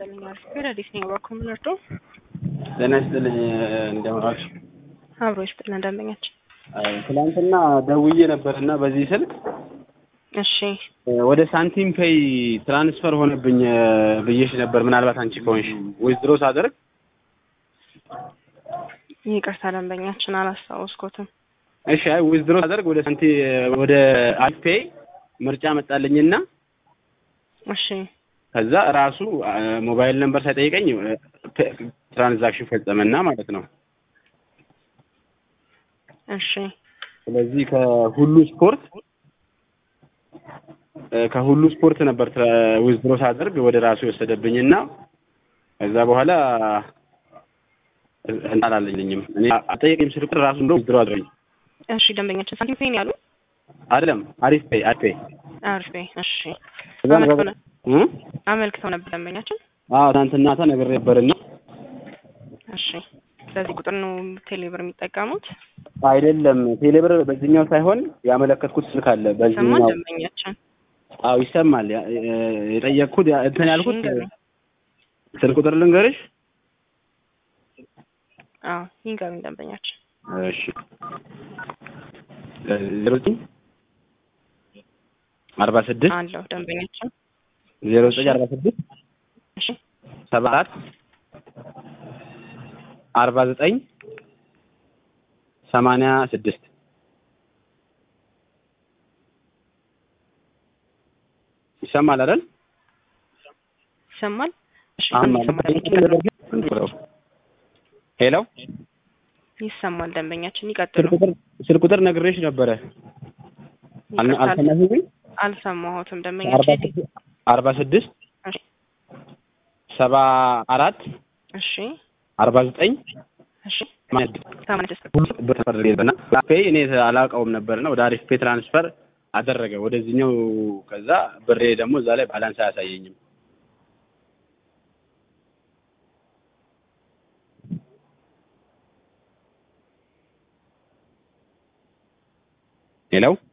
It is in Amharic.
ይስጥልኝ። አሪፍ ግን አዲስ ነኝ በኩል ምንርዶ ጤና ይስጥልኝ እንደምን ዋልሽ? አብሮ ይስጥልን ደንበኛችን። ትናንትና ደውዬ ነበር እና በዚህ ስልክ እሺ ወደ ሳንቲም ፔይ ትራንስፈር ሆነብኝ ብዬሽ ነበር። ምናልባት አንቺ ከሆንሽ ዊዝድሮ ሳደርግ ይቅርታ ደንበኛችን አላስታወስኩትም። እሺ አይ ዊዝድሮ ሳደርግ ወደ ሳንቲ ወደ አልፔይ ምርጫ መጣልኝና እሺ ከዛ ራሱ ሞባይል ነምበር ሳይጠይቀኝ ትራንዛክሽን ፈጸመና ማለት ነው። እሺ ስለዚህ ከሁሉ ስፖርት ከሁሉ ስፖርት ነበር ዊዝድሮ ሳደርግ ወደ ራሱ የወሰደብኝና ከዛ በኋላ እንታላለኝም እኔ አጠየቀኝ ስልክ ራሱ እንደው ዊዝድሮ አድርገኝ እሺ ደንበኛችን ሳንቲም ፔን ያሉ አይደለም አሪፍ ፔይ አሪፍ ፔይ አሪፍ ፔይ እሺ ከዛ አመልክተው ነ- እ አመልክተው ነበር ደንበኛችን። አዎ ትናንትና ማታ ነግሬ ነበርና እሺ ስለዚህ ቁጥር ነው ቴሌብር የሚጠቀሙት። አይደለም ቴሌብር በዚህኛው ሳይሆን ያመለከትኩት ስልክ አለ ሰማን በዚህኛው ደንበኛችን። አዎ ይሰማል ያ- የጠየቅኩት ያ- እንትን ያልኩት እሺ፣ ንገሩኝ። ስልክ ቁጥር ልንገርሽ አዎ ይንገሩኝ ደንበኛችን። እሺ ዜሮ ዘጠኝ አርባ ስድስት አለው ደንበኛችን። ዜሮ ዘጠኝ አርባ ስድስት እሺ ሰባ አራት አርባ ዘጠኝ ሰማንያ ስድስት ይሰማል አይደል? ይሰማል። እሺ አሁን ይሰማል። ሄሎ ይሰማል ደንበኛችን። ስልክ ይቀጥሉ። ቁጥር ስልክ ቁጥር ነግሬሽ ነበረ አል- ይቅርታ፣ አልሰማሽኝም? አልሰማሁትም አርባ ደንበኛችን። ስድስት አርባ ስድስት እሺ ሰባ አራት እሺ አርባ ዘጠኝ እሺ ሰማንያ ስድስት ሰማንያ ስድስት በተፈረደና ፔይ እኔ አላውቀውም ነበርና ወደ አሪፍ ፔይ ትራንስፈር አደረገ ወደዚህኛው። ከዛ ብሬ ደግሞ እዛ ላይ ባላንስ አያሳየኝም። ሄሎ